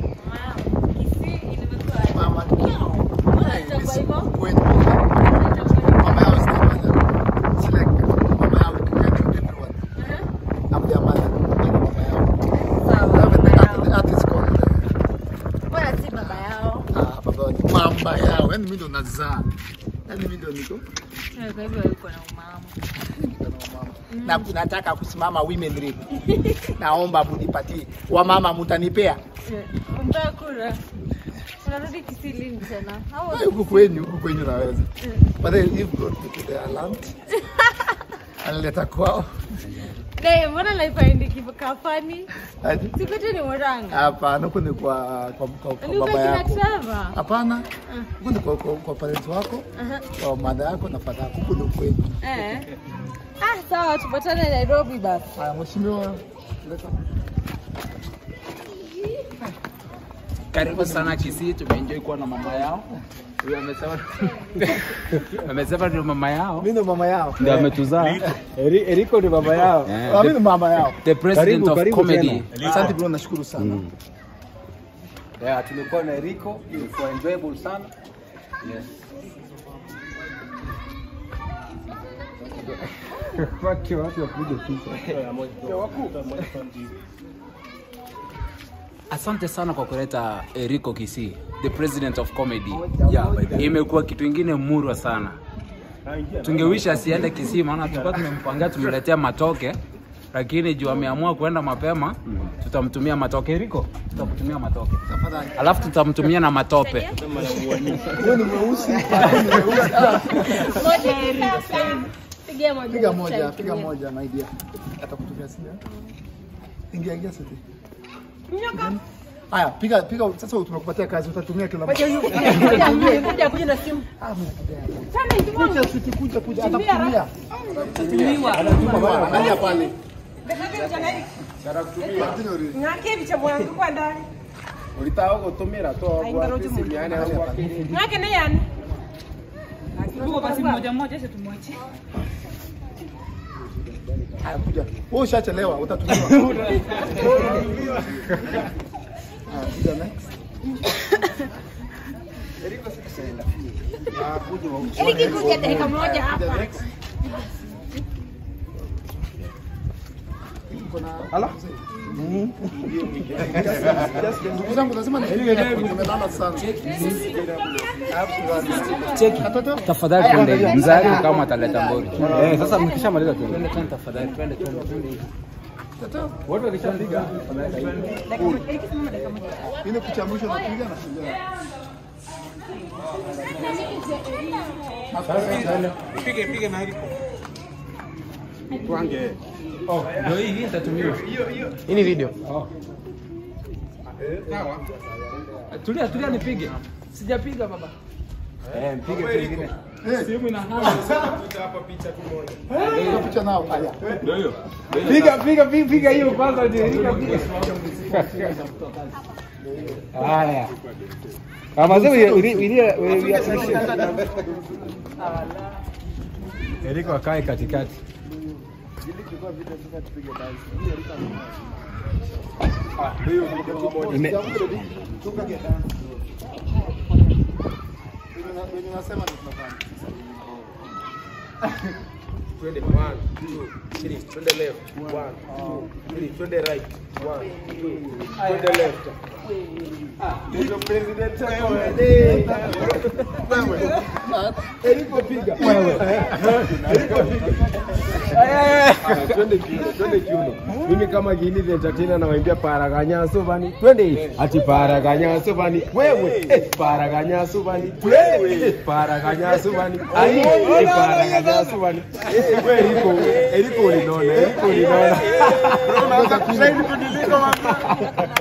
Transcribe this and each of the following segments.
Mama yao. Unachagua hivyo? Kweli. Mama yao is Select. Mama yao kwetu everyone. I'm their mother. Mimi ni mama yao. Even the art- the artist called, Mbona si baba yao? ah, baba yao ni mama yao. Yaani mimi ndo nazaa. Yaani mimi ndo niko Eh, Kwa hivyo yuko na umama. na nataka kusimama women rep. Naomba munipatie. Wamama mtanipea. Eh, Unataka kura? Unarudi Kisii lini tena? Au- Ah, Huku kwenyu, huku kwenyu naweza. Eh. But then if God to their land. Analeta kwao. Ne, mbona life haendi kivu- kafani? Aje? Si kwetu ni Murang'a. Hapana, huko ni kwa kwa, kwa, kwa Ni kwa baba kina yako. Trevor. Hapana, huko ni kwa, kwa, kwa parents wako, Aha. kwa mother yako na father yako. Huko ni kwenu. Eh. Ah, sawa tupatane Nairobi basi. Haya, mheshimiwa, leta. Karibu sana Kisii, tumeenjoy kuwa na mama yao. Huyu amesema amesema ndio mama yao. Mimi ndo mama yao. Ndio ametuzaa. Eri- Eriko ni baba yao. Eh, Ah, Mimi ndo mama yao. The president Karibu, of karibu comedy. Asante bro, nashukuru sana. Yeah, tumekuwa na Eriko, ilikuwa enjoyable sana. Yes. Wake watu wapige picha. Asante sana kwa kuleta Eriko Kisii, the president of comedy. Yeah, by the way. Imekuwa kitu ingine murwa sana. Tungewisha asiende Kisii, maana tulikuwa tumempangia tumletea matoke, lakini juu ameamua kuenda mapema, tutamtumia matoke. Eriko, tutakutumia matoke, Tafadhali. alafu tutamtumia na matope. Huyo ni mweusi, huyo ni mweusi. Ah, Pigia moja. Piga moja, piga moja my dear. Atakutumia simu. Ingia ingia sasa. Haya, piga piga sasa tumekupatia kazi utatumia kila mtu. Kuja kuja na simu. Ah, mimi kuja sisi kuja kuja atakutumia. Anatuma angalia pale. Ng'ake bicha mwangu kwa ndani. Ulitaka kutumira tu hapo simiane hapo. Ng'ake na yani. Tuko basi mmoja mmoja sasa tumwache. Haya kuja. Wewe ushachelewa utatumiwa. Ah, kuja next. Ah, kuja. Ili kikuja dakika moja hapa. Kuja next. Uko na Ala? Ndugu zangu lazima nifike hapo, nimelala sana. Cheki. Katoto? Tafadhali twende, mzari kama ataleta mbori. Eh, sasa mkishamaliza tu. Twende twende tafadhali, twende twende twende. Katoto? Watu wakishapiga Ile picha mwisho napiga na kuja. Ndio hii hii nitatumiwa. Hii ni video. Tulia tulia nipige. Sijapiga baba. Eh, mpige pengine. Simu ina hama. Hiyo picha nao. Haya. Ndio hiyo. Piga piga piga piga hiyo kwanza ndio. Piga piga. Haya. Kama sasa we we we we appreciate. Eriko akae katikati. Ime- Wenye nasema ni tunafanya. Twende one, two, three. Twende left. One, two, three. Twende right. One, two, twende left. Ndio president wewe. Eriko piga. Wewe. Eriko piga. Twende kiuno, twende kiuno. Mimi kama Gini the entertainer nawaimbia paraganya sobani. Twende ati paraganya sobani. Wewe eh, paraganya sobani. Wewe eh, paraganya sobani. Ai eh, paraganya sobani. Eh, wewe Eriko, Eriko ulinona, Eriko ulinona. Unaanza kushine kuniliko mama.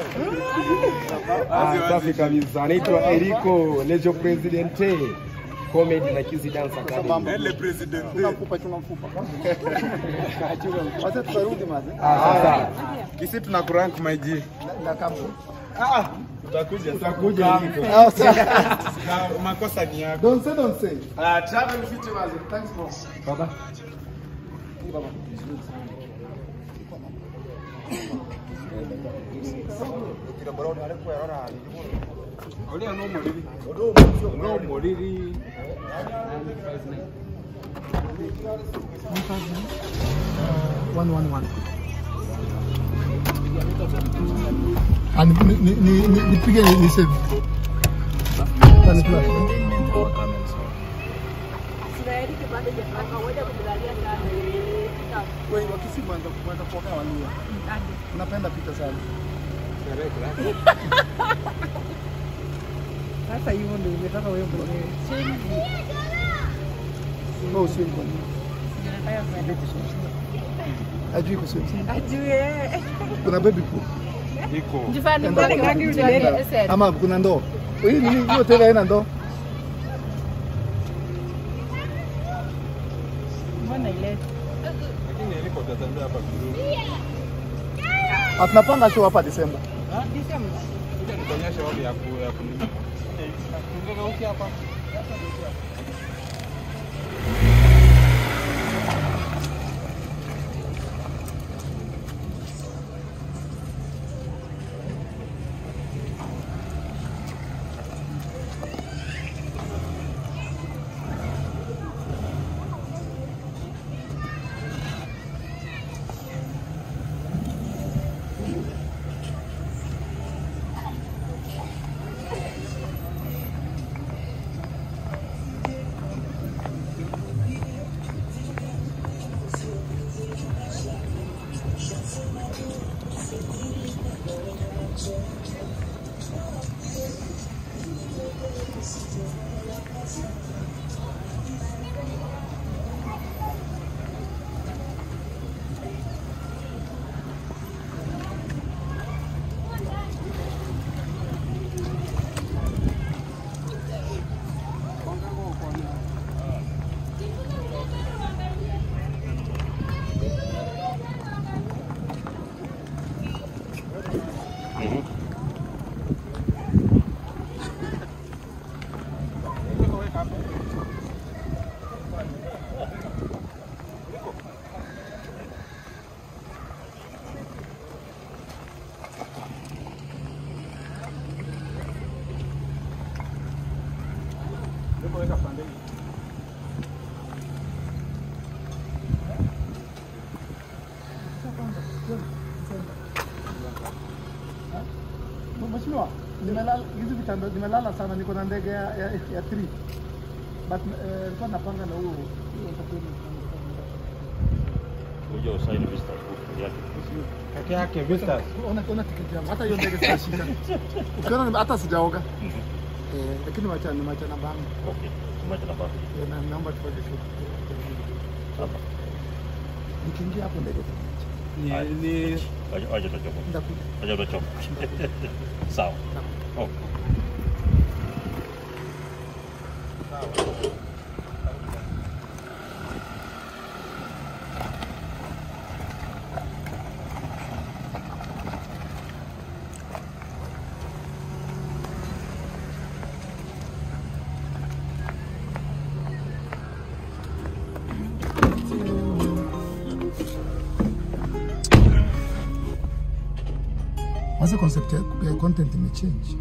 Ah, safi kabisa. Anaitwa Eriko Lejo Presidente. Comedy na Kizi Dance Academy. Tunamfupa tunamfupa. Wacha tutarudi maze. Ah, sasa. Kisi tuna kurank my G. Na kampo. Utakuja. Utakuja Eriko. Ah, sawa. Na makosa ni yako. Don't say don't say. Ah, travel fit mazi. Thanks bro. Baba. Olia no moriri. No moriri. One, one, one. Ah, ni- ni- ni- ni- ni- nipige ni ni save. Ah, ni flash, eh? Wewe wakisi mwanza kwanza kuoka walia. Napenda picha sana. Sasa hivyo ndio imetaka wewe mwenyewe. No swim kwa nini? Ajui kuswim. Ajue. Kuna baby pool. Jifanye Enda mbele kwa- rangi ulilele. Ama kuna ndoo. Hii nini hiyo tena haina ndoo? Mbona ile? Ah, Tunapanga show hapa Desemba. Disemba. Kuja nikuonyeshe wapi ya ku ya kulima. Tungekauki hapa. Mheshimiwa, nimelala hizi vitanda nimelala sana, niko na ndege ya ya, ya 3 but eh, nilikuwa napanga na huo huo utakwenda Uje usaini vista book yake. Peke yake visitors. ona ona tiketi yangu, hata hiyo ndege sitashika. Ukiona nime- hata sijaoga eh, lakini wacha ni wacha na bangu Okay. Tumacha na baba. eh, na naomba tupate show. Hapa. Nikiingia hapo ndege Ni ni Aje aje utachoka. nitakuja. Aje utachoka. Sawa. Okay. Hasa concept ya ya content imechange.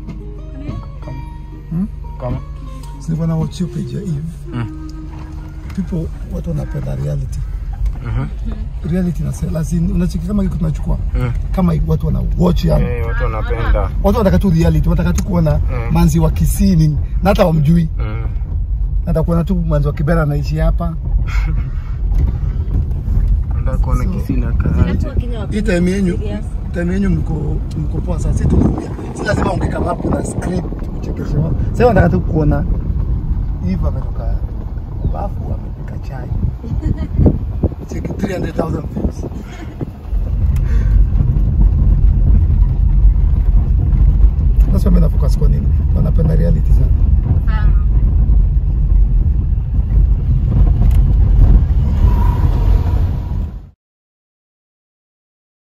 kama Silikuwa na watch your page ya Eve. People watu wanapenda reality. Reality na lazima unachiki kama hiki tunachukua. Kama hiki watu wana watch yani. eh, watu wanapenda. Watu wanataka tu reality, wanataka tu kuona manzi wa Kisini na hata wamjui. Mm. Nataka kuona tu manzi wa Kibera anaishi hapa. Nataka kuona kisina kaaje. Hii time yenyu time yenyu mko mko poa sasa, si tunakuja. Si lazima ongee kama hapo na script uchekeshe wao. Sasa wanataka tu kuona Eve ametoka bafu amepika chai. Cheki 300,000 views. Sasa mimi na focus kwa nini? Wanapenda reality sana. Sana.